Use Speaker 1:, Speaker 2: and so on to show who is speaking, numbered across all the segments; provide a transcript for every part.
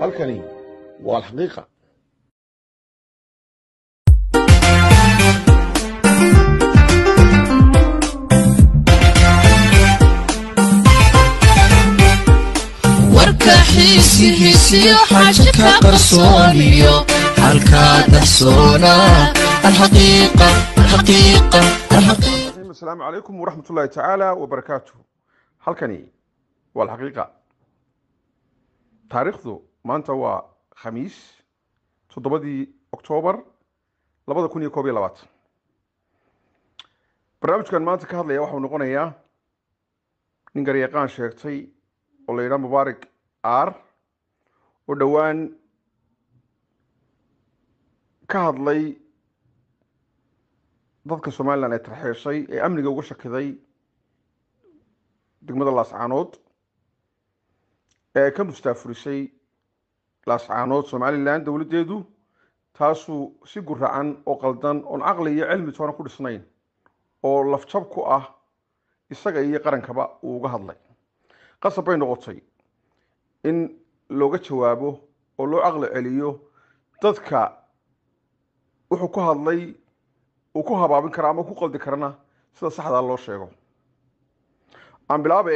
Speaker 1: halkani waa alxaqiiqa
Speaker 2: warka xiisi hiisiyo xaashi ka qarsooniyo halkaa dahsoona alxaqiiqa alxaqiiqa alxaqiiqa
Speaker 1: asalaamu calaykum waraxmat ullaahi tacaala wabarakaatuh halkani waa alxaqiiqa taariikhdu maanta waa khamiis toddobadii oktoobar labada kun iyo koob iyo labaatan barnaamijkan maanta ka hadlaya waxau noqonayaa nin garyaqaan sheegtay oo la yidhaha mubaarak aar oo dhowaan ka hadlay dadka somalilan ee tarxeeshay ee amniga uga shakiday degmada laascaanood ee ka mustaafurisay laascaanood somalilan dowladdeedu taasuu si guracan oo qaldan oon caqli iyo cilmi toona ku dhisnayn oo lafjab ku ah isaga iyo qarankaba uu uga hadlay qasab bay noqotay in looga jawaabo oo loo caqli celiyo dadka wuxuu ku hadlay uu ku habaabin kara ama ku qaldi karana sida saxdaa loo sheego aan bilaabe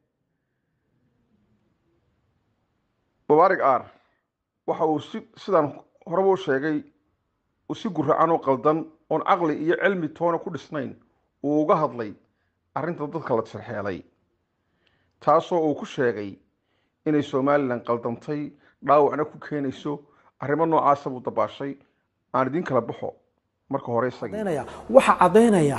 Speaker 1: mubaarig aar waxa uu si sidaan horeba u sheegay uu si guracan oo qaldan oon caqli iyo cilmi toona ku dhisnayn uu uga hadlay arrinta dadka la tirxeelay taasoo uu ku sheegay inay somalilan qaldantay dhaawacna ku keenayso arrimo noocaasa buu dabaashay aan idiin kala baxo marka hore isagii
Speaker 3: waxaa caddaynaya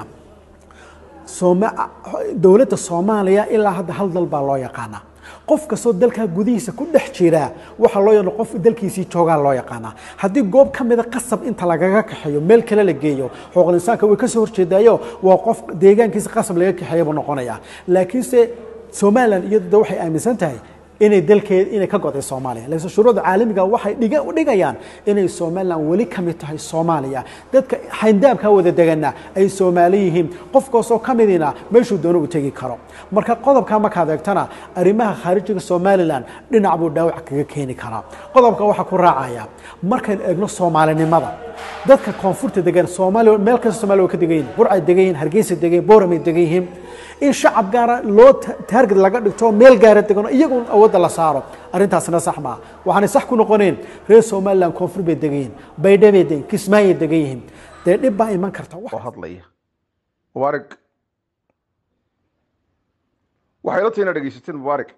Speaker 3: dowladda soomaaliya ilaa hadda hal dal baa loo yaqaanaa qof kastoo dalkaa gudihiisa ku dhex jira waxaa loo yaqaan qof dalkiisii joogaa loo yaqaanaa haddii goob ka mida qasab inta lagaga kaxeeyo meel kale la geeyo xuquuqul insaanka way kasoo horjeedaayo waa qof deegaankiisa qasab laga kaxeeya buu noqonayaa laakiinse somalilan iyadu waxay aaminsan tahay inay dalkeed inay ka goday soomaaliya laakiin shuruucda caalamiga waxay dhiga u dhigayaan inay somalilan weli ka mid tahay soomaaliya dadka xayndaabkaa wada degana ay soomaali yihiin qof kastoo ka midina meeshuu doono u tegi karo marka qodobkaa markaad eegtana arrimaha khaarijiga somalilan dhinac buu dhaawac kaga keeni karaa qodobka waxaa ku raacaya markaynu eegno soomaalinimada dadka koonfurta degan soomaaliya meel kasta somalia way ka degan yihin burcay degan yihin hargeysa degan yihin booramay degan yihiin in shacab gaara loo taarget laga dhigto meel gaara degano iyagun awoodda la saaro arrintaasna sax maa waxaanay sax ku noqoneen reer somalilan koonfur bay degan yihiin baydha bay degan kismaayay degan yihiin dee dhib baa iman karta
Speaker 1: oo hadlaya mubaarig waxay la tahay inaad dhegeysateen mubaarig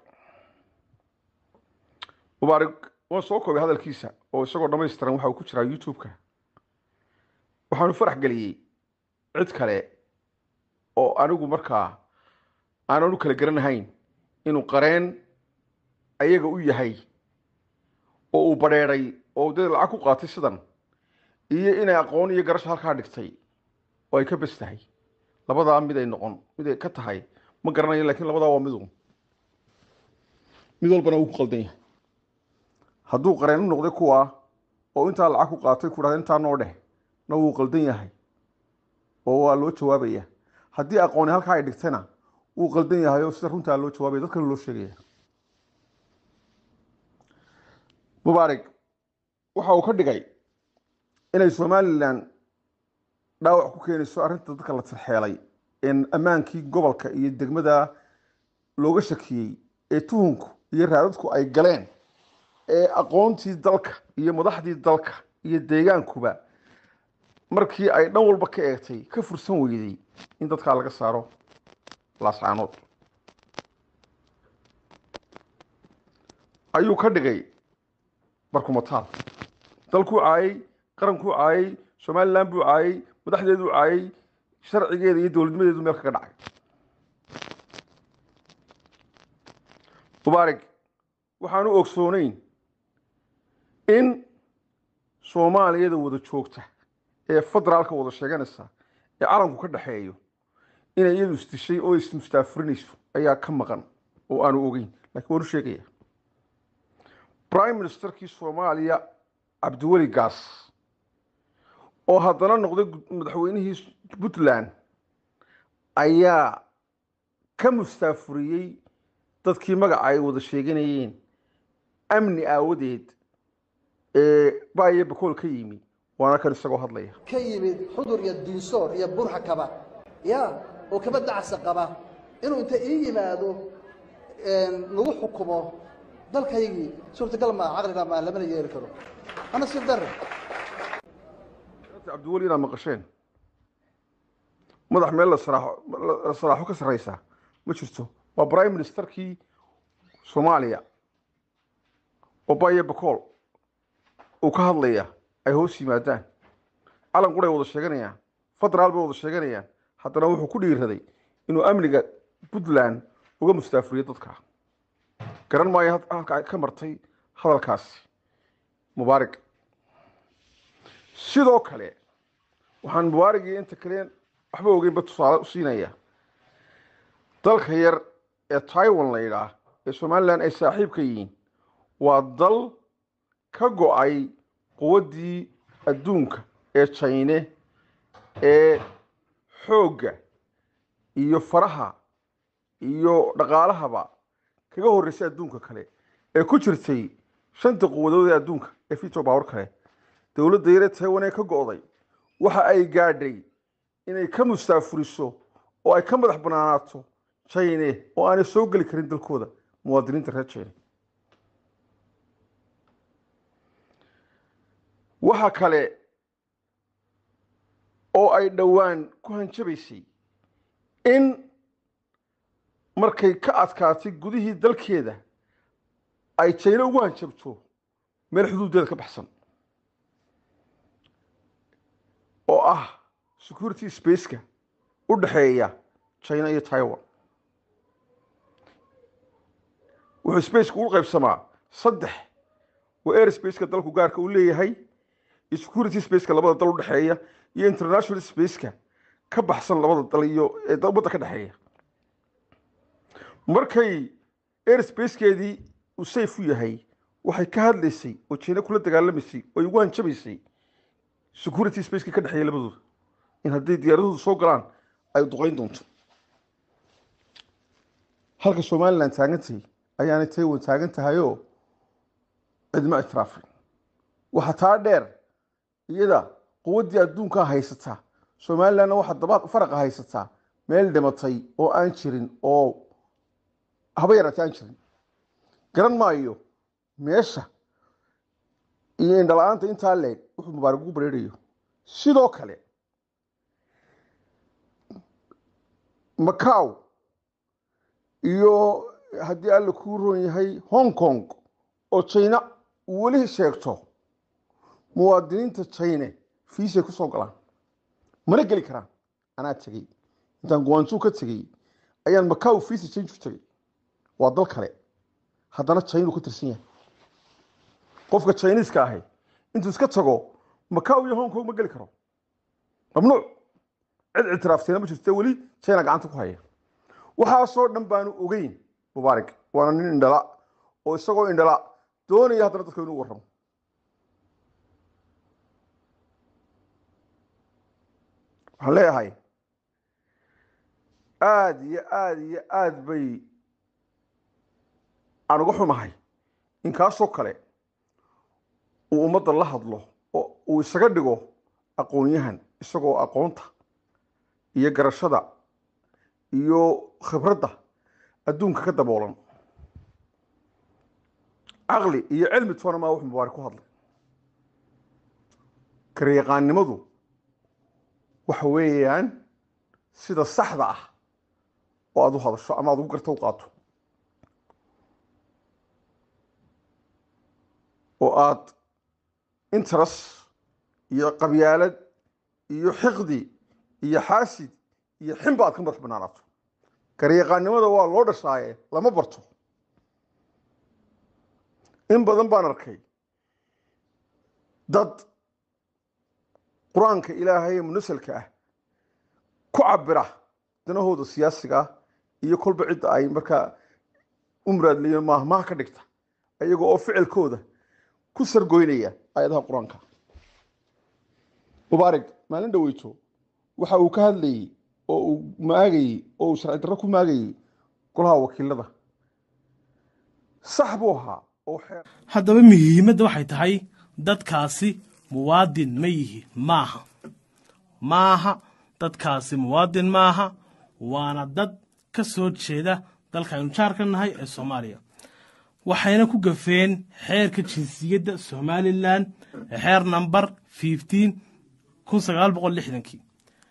Speaker 1: mubaarig waan soo koobay hadalkiisa oo isagoo dhammaystiran waxa uu ku jiraa youtube-ka waxaanu farax geliyey cid kale oo anigu markaa aanan u kala garanahayn inuu qareen ayaga u yahay oo uu badheedhay oo dad lacag ku qaatay sidan iyo inay aqoon iyo garasho halkaa dhigtay oo ay ka bes tahay labadaa mid ay noqon mid ay ka tahay ma garanayo lakiin labadaa waa midu mid walbana wuu ku qaldan yahay hadduu qareen u noqday kuwa oo intaa lacag ku qaatay ku dhahda intaa noo dheh na wuu qaldan yahay oo waa loo jawaabaya haddii aqooni halkaa ay dhigtayna wuu qaldan yahay oo sida runtaa loo jawaabaya dad kale loo sheegaya mubaarig waxa uu ka dhigay inay somalilan dhaawac ku keenayso arrinta dadka la tirxeelay ee ammaankii gobolka iyo degmada looga shakiyey ee tuhunku iyo raadadku ay galeen ee aqoontii dalka iyo madaxdii dalka iyo deegaankuba markii ay dhan walba ka eegtay ka fursan weyday in dadkaa laga saaro laascaanood ayuu ka dhigay barkumataal dalkuu caayay qarankuu caayay somalilan buu caayay madaxdeeduu caayay sharcigeeda iyo dowladnimadeedu meel kaga dhacay mubaarig waxaanu ogsooneyn in soomaaliyada wada joogta ee federaalka wada sheeganaysa ee calanku ka dhexeeyo inay iyadu isdishay oo ismustaafurinayso ayaa ka maqan oo aanu ogeyn lakiin waanu sheegaya prime ministerkii soomaaliya cabdiweli gaas oo haddana noqday madaxweynihii puntland ayaa ka mustaafuriyey dadkii magaca ay wada sheeganayeen amni aawadeed ee baayo bakool ka yimi waana kan isagoo hadlaya
Speaker 4: ka yimid xudur iyo diinsoor iyo burxa kaba ya oo kaba dacsa qaba inuu inta ii yimaado lagu xukumo dalkaygii suurtagal maa caqliga maa lamana yeeli karo ana sir darre
Speaker 1: cabdiweli inaad maqasheen madax meel la saraaxo la saraaxo ka sarreysa ma jirto waa prime ministerkii soomaaliya oo baayo bakool uu ka hadlaya ay hoos yimaadaan calan quray wada sheeganayaan federaal bay wada sheeganayaan haddana wuxuu ku dhiiraday inuu amniga puntland uga mustaafuriyo dadka garan maayo halka ay ka martay hadalkaasi mubaarig sidoo kale waxaan mubaarigii inta kale waxba ogeynba tusaale u siinaya dalka yar ee taiwan la yidhaah ee somalilan ay saaxiibka yihiin waa dal ka go-ay quwaddii adduunka ee jine ee xoogga iyo faraha iyo dhaqaalahaba kaga horreysay adduunka kale ee ku jirtay shanta quwadood ee adduunka ee fito baawar kale dowladda yare taiwan ee ka go-day waxa ay gaadhay inay ka mustaafuriso oo ay ka madax banaanaato jine oo aanay soo geli karin dalkooda muwaadiniinta reer jine waxa kale oo ay dhowaan ku hanjabaysay in markay ka adkaatay gudihii dalkeeda ay jayno ugu hanjabto meel xuduudeeda ka baxsan oo ah security spaceka u dhexeeya china iyo taiwan wuxuu spaceka ugu qaybsamaa saddex waa air spaceka dalku gaarka uu leeyahay iyo security spaceka labada dal udhexeeya iyo international spaceka ka baxsan labada dal iyo ee ummadda ka dhexeeya markay air spacekeedii uu safe u yahay waxay ka hadlaysay oo jiina kula dagaalamaysay oo ay ugu hanjabaysay security spacekii ka dhexeeya labadooda in hadday diyaaraduhu soo galaan ay duqeyn doonto halka somalilan taagantahay ayaanay taiwan taagan tahayoo cidma itiraafin waxaa taa dheer iyada quwaddii adduunkaa haysataa somalilanna waxaa daba faraqa haysataa meel dhimatay oo aan jirin oo haba yaraatay aan jirin garan maayo meesha iyo indhala-aanta intaa leeg wuxuu mubaarig ugu bareerayo sidoo kale macaw iyo haddii alla kuu roon yahay hong kong oo china uu weli sheegto muwaadiniinta chine fiisay ku soo galaan mana geli karaan anaa tegey intaan guwaanjuu ka tegey ayaan macaw fiisa change u tegey waa dal kale haddana china uu ka tirsan yahay qofka chiniiska ahi intuu iska tago macaw iyo hong kong ma geli karo mamnuuc cid ictiraafteena ma jirto weli china gacanta ku haya waxaasoo dhan baanu ogeyn mubaarig waana nin indhala oo isagoo indhala doonaya haddana dadka inuu warramo waxaan leeyahay aada iyo aada iyo aada bay aan uga xumahay in kaasoo kale uu ummadda la hadlo oo uu isaga dhigo aqoon-yahan isagoo aqoonta iyo garashada iyo khibradda adduunka ka daboolan caqli iyo cilmi toona maa wax mubaarik ku hadlay garyaqaannimadu waxa weeyaan sida saxda ah oo aada u hadasho ama aada ugu garta u qaato oo aada interes iyo qabyaalad iyo xiqdi iyo xaasid iyo xinba aad ka madax banaanaato garyaqaannimada waa loo dhashaaye lama barto in badan baan arkay dad qur-aanka ilaahay ee munasalka ah ku cabira danahooda siyaasiga ah iyo kolba cidda ay markaa u muraadleeyen maahmaha ka dhigta ayaga oo ficilkooda ku sargoynaya aayadaha qur-aanka mubaarig maalin dhaweyto waxa uu ka hadlayey oo uu maagayey oo uu sharci darro ku maagayey golaha wakiilada sax buu ahaa oo xeer
Speaker 5: haddaba muhiimadda waxay tahay dadkaasi muwaadin ma yihi maaha maaha dadkaasi muwaadin maaha waana dad ka soo jeeda dalka aynu jaar ka nahay ee soomaaliya waxayna ku gafeen xeerka jinsiyadda somalilan ee xeer namber fifteen kun sagaal boqol lixdankii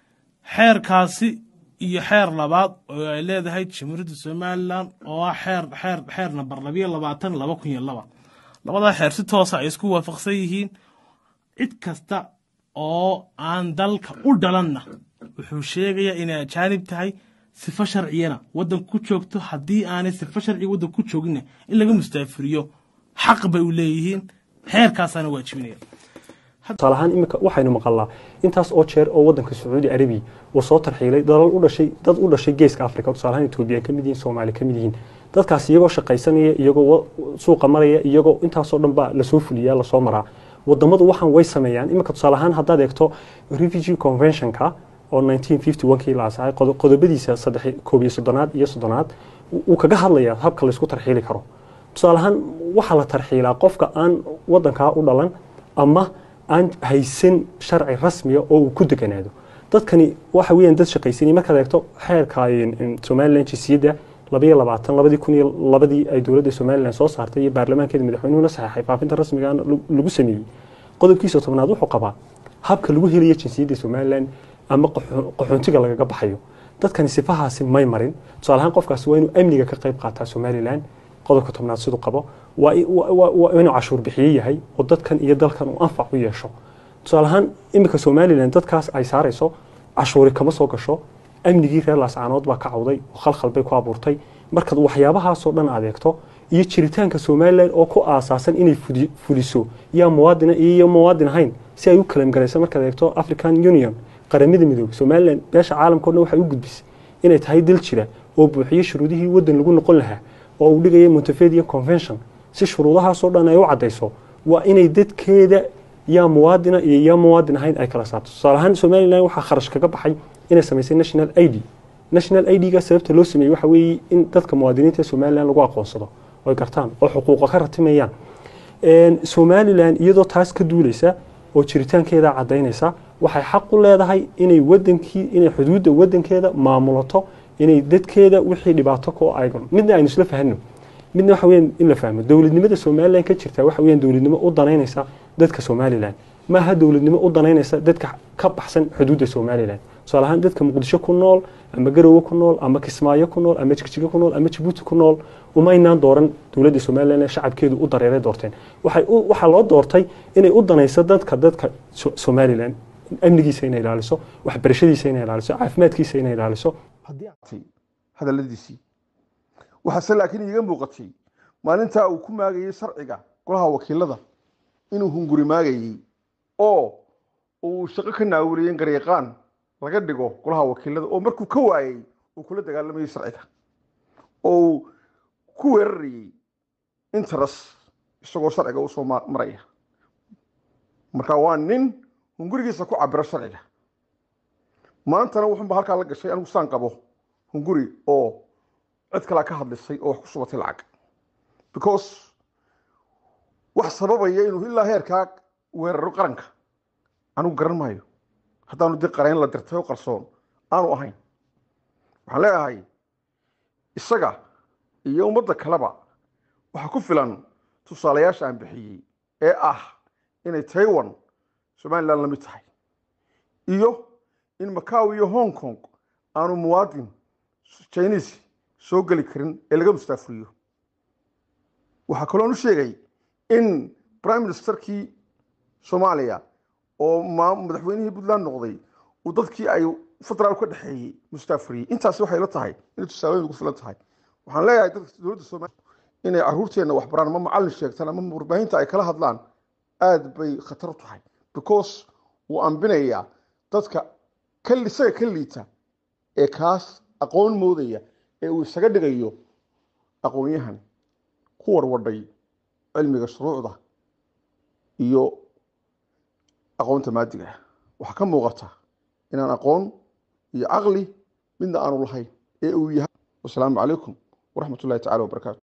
Speaker 5: xeerkaasi iyo xeer labaad oo ay leedahay jamhuuriyadda somalilan oo ah xeer xeer xeer namber labayo labaatan laba kun iyo laba labadaa xeer si toosa ay isku waafaqsan yihiin cid kasta oo aan dalka u dhalanna wuxuu sheegayaa inay ajaanib tahay sifo sharciyana waddanka ku joogto haddii aanay sifo sharciga waddanka ku jooginna in laga mustaafiriyo xaq bay u leeyihiin xeerkaasaana waajibinaya
Speaker 6: tusaale ahaan iminka waxaynu maqalnaa intaas oo jeer oo wadanka sacuudi arabiya uu soo tarxiilay dalal u dhashay dad u dhashay geeska africa tusaale ahaan etoobiya ka mid yihiin soomaali ka mid yihiin dadkaas iyagoo shaqaysanaya iyagoo suuqa maraya iyagoo intaasoo dhan baa lasoo fuliyaa lasoo maraa wadamadu waxaan way sameeyaan iminka tusaale ahaan haddaad eegto refugee conventionka oo 1951kii la asaxay qodobadiisa saddex koob iyo soddonaad iyo soddonaad uu kaga hadlayaa habka laysku tarxiili karo tusaale ahaan waxaa la tarxiilaa qofka aan wadankaa u dhalan ama aan haysan sharci rasmiya oo uu ku deganaado dadkani waxa weeyaan dad shaqaysanaya markaad eegto xeerka somalilan jinsiyadda labayo labaatan labadii kun iyo labadii ay dowladda somalilan soo saartay iyo baarlamaankeeda madaxweynuhuna saxeexay faafinta rasmiga lagu sameeyey qodobkiisa tobnaad wuxuu qabaa habka lagu helayo jinsiyadda somalilan ama qaxoontiga lagaga baxayo dadkani sifahaasi may marin tusaale ahaan qofkaasi waa inuu amniga ka qayb qaataa somalilan qodobka tobnaad siduu qabo waa inuu cashuur bixiye yahay oo dadkan iyo dalkan uu anfac u yeesho tusaale ahaan iminka somalilan dadkaas ay saarayso cashuuri kama soo gasho amnigii reer laascaanood baa ka cawday oo khalkhal bay ku abuurtay markaad waxyaabahaasoo dhan adeegto iyo jiritaanka somalilan oo ku aasaasan inay fuliso yaa muwaadina iyo muwaadin ahayn si ay u kalamgarayso markaad eegto african union qaramada midoobey somalilan beesha caalamkao dhan waxay u gudbisay inay tahay dal jira oo buuxiyo shuruudihii waddan lagu noqon lahaa oo uu dhigaya montevideo convention si shuruudahaasoo dhan ay u caddayso waa inay dadkeeda yaa muwaadina iyo yaa muwaadin ahayn ay kala saarto tusaale ahaan somalilan waxaa kharash kaga baxay inay samaysay national i d national i d-ga sababta loo sameeyey waxa weeye in dadka muwaadiniinta somalilan lagu aqoonsado oy gartaan oo xuquuqa ka ratimayaan somalilan iyadoo taas ka duuleysa oo jiritaankeeda caddaynaysa waxay xaq u leedahay inay wadankii inay xuduudda wadankeeda maamulato inay dadkeeda wixii dhibaato ku aygan midna aynu isla fahno midna waxa weeyaan in la fahmo dowladnimada somalilan ka jirta waxa weeyaan dowladnimo u danaynaysa dadka somalilan maaha dowladnimo u danaynaysa dadka ka baxsan xuduudda somalilan tusaale ahaan dadka muqdisho ku nool ama garowe ku nool ama kismaayo ku nool ama jigjigo ku nool ama jabuuti ku nool umaynaan dooran dowladda somalilan ee shacabkeedu u dareeray doorteen waxay waxaa loo doortay inay u danayso dadka dadka somalilan amnigiisa inay ilaaliso waxbarashadiisa inay ilaaliso caafimaadkiisa inay ilaaliso
Speaker 1: hadaladiisii waxaase laakiin iiga muuqatay maalintaa uu ku maagayey sharciga golaha wakiilada inuu hunguri maagayey oo uu shaqo ka naawiliyey garyaqaan laga dhigo golaha wakiilada oo markuu ka waayey uu kula dagaalamayey sharciga oo uu ku weerarayey interes isagoo sharciga usoo maraya marka waa nin hungurigiisa ku cabiro sharciga maantana wuxuunba halkaa la gashay anigu saan qabo hunguri oo cid kalea ka hadlisay oo wax ku shubatay lacag because wax sababaya inuu ilaa heerkaa weeraro qaranka anigu garan maayo haddaanu dii qarayn la dirtay oo qarsoon aanu ahayn waxaan leeyahay isaga iyo ummadda kaleba waxaa ku filan tusaalayaasha aan bixiyey ee ah inay taiwan somalilan la mid tahay iyo in macaw iyo hong kong aanu muwaadin chinese soo geli karin ee laga mustaafuriyo waxaa kaloon u sheegay in prime ministerkii soomaaliya oo madaxweynihii puntland noqday uu dadkii ay federaal ka dhexeeyey mustaafuriyey intaasi waxay la tahay inay tusaalooyin ugu filan tahay waxaan leeyahay dadka dowladda soomaaliya inay caruurteenna wax baraan ama macallin sheegtaan ama warbaahinta ay kala hadlaan aad bay khatar u tahay because wuu ambinayaa dadka isaga ka liita ee kaas aqoon moodaya ee uu isaga dhigayo aqoon-yahan ku warwadhay cilmiga shuruucda iyo aqoonta maadiga waxaa ka muuqata inaan aqoon iyo caqli midna aanu lahayn ee uu yahay wasalaamu calaykum waraxmat ullahi tacala wabarakaatu